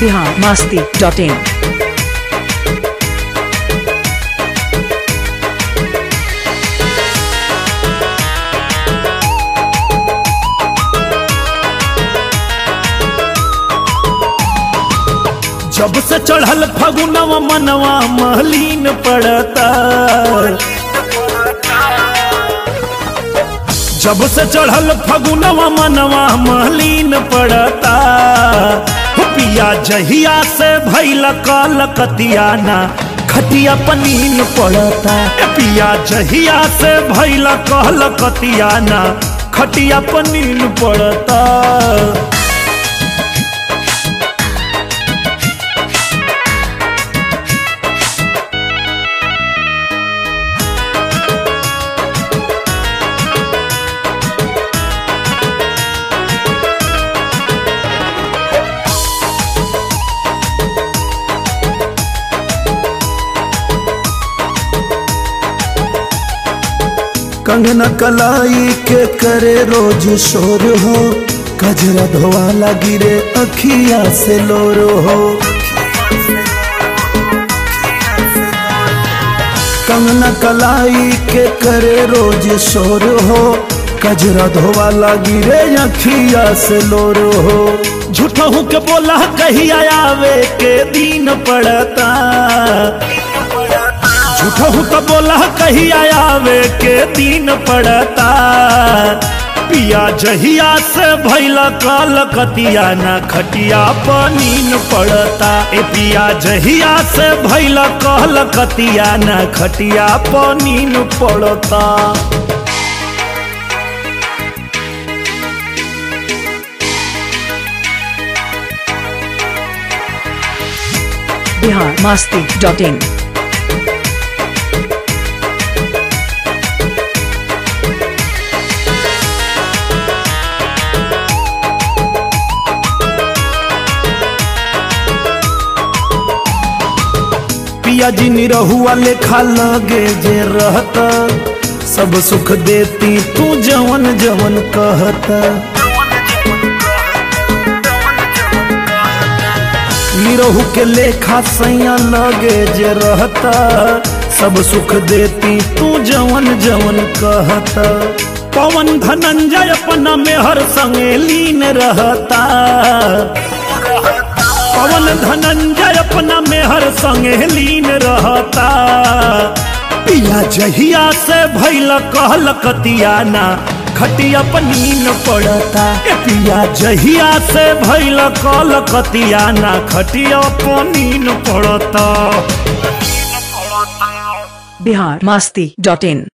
Bihar Masti dot in जब से चढ़ल फगुनवा मनवा महलीन पड़ता जब से चढ़ल फगुनवा मनवा महलीन पड़ता हो पिया जहिया से भैल काल कतियाना खटिया पनीन पड़ता ए पिया जहिया से भैल काल कतियाना खटिया पनीन पड़ता कंगना कलाई के करे रोज शोर हो कजरा धोवाला गिरे अखिया से लोर हो कंगना कलाई के करे रोज शोर हो कजरा धोवाला गिरे अखिया से लोर हो झूठा हूँ के बोला कहिया आवे के दिन पड़ता झूठा हूँ तो बोला कहिया आवे के दिन पड़ता पिया जहिया से भैला काल कतिया ना खटिया पनीन पड़ता ए पिया जहिया से भैला काल कतिया ना खटिया पनीन पड़ता बिहार मास्ती डॉट इन पिया जी निरहुआ लेखा लगे जे रहता सब सुख देती तू जवन जवन कहता निरहु के लेखा सैया लगे जे रहता सब सुख देती तू जवन जवन कहता पवन धनंजय अपना मेहर संगे लीन रहता पवन धनंजय अपना मेहर संगे लीन रहता पिया जहिया से भैल कहल कतियाना खटिया पनीन पड़ता ए पिया जहिया से भैल कहल कतियाना खटिया पनीन पड़ता बिहार मास्ती डॉट इन